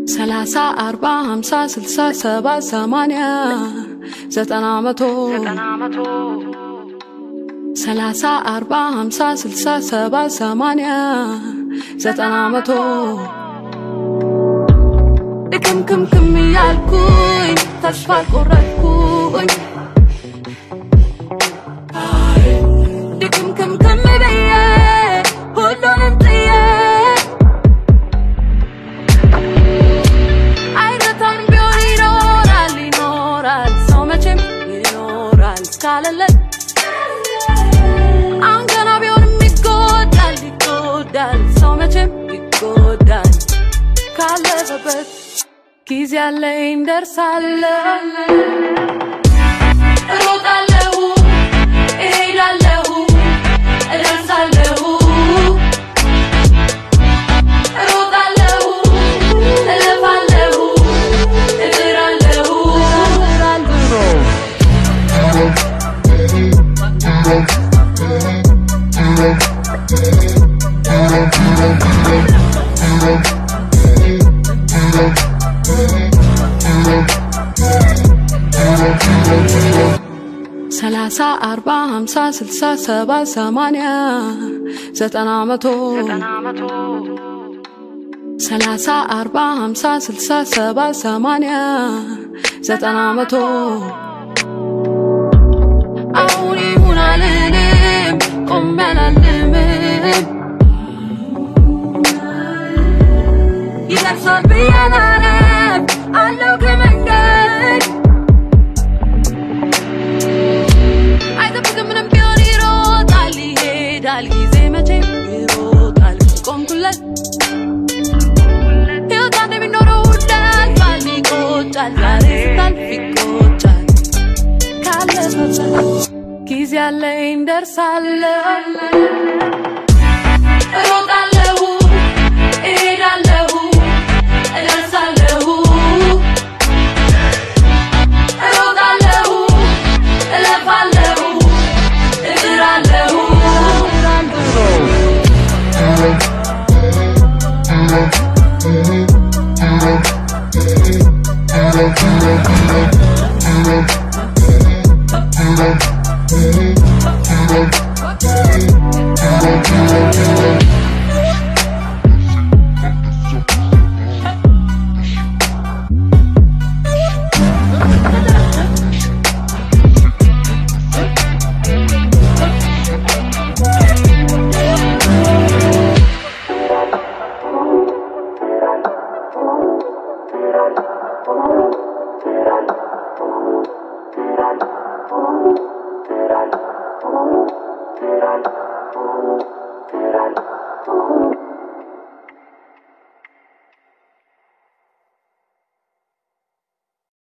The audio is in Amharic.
ሰላሳ አርባ ሀምሳ ስልሳ ሰባ ሰማንያ ዘጠና መቶ ሰላሳ አርባ ሀምሳ ስልሳ ሰባ ሰማንያ ዘጠና መቶ ድክምክምክም እያልኩኝ ተስፋ ቆረጥኩኝ ድክምክምክም ብዬ ሁሉንም ጥዬ አይረታም ቢሆን ይኖራል ይኖራል ሰው መቼም ይኖራል ካለለት አሁን ገና ቢሆንም ይጎዳል ይጎዳል ሰው መቼም ይጎዳል ካለፈበት ጊዜ አለኝ ደርሳለሁ እሮጣለሁ እሄዳለሁ እደርሳለሁ እሮጣለሁ እለፋለሁ እጥራለሁ እጥራለሁ ሰላሳ አርባ ሀምሳ ስልሳ ሰባ ሰማንያ ዘጠና መቶ ሰላሳ አርባ ሀምሳ ስልሳ ሰባ ሰማንያ ዘጠና መቶ አሁን ይሁን አልልም ቆሜ አላልምም ይደርሳል ብዬ አላለም አለው ከመንገድ አይጠብቅም ምንም ቢሆን ይሮጣል ይሄዳል ጊዜ መቼም ይሮጣል ቆምኩለት ሕይወት አንድ የሚኖረው እንዳልፋል ይቆጫል ዛሬ ስታልፍ ይቆጫል ካለፈበት ጊዜ አለኝ ደርሳለሁ እሮጣለሁ እሄዳለሁ እደርሳለሁ እሮጣለሁ እለፋለሁ እጥራለሁ Thank you.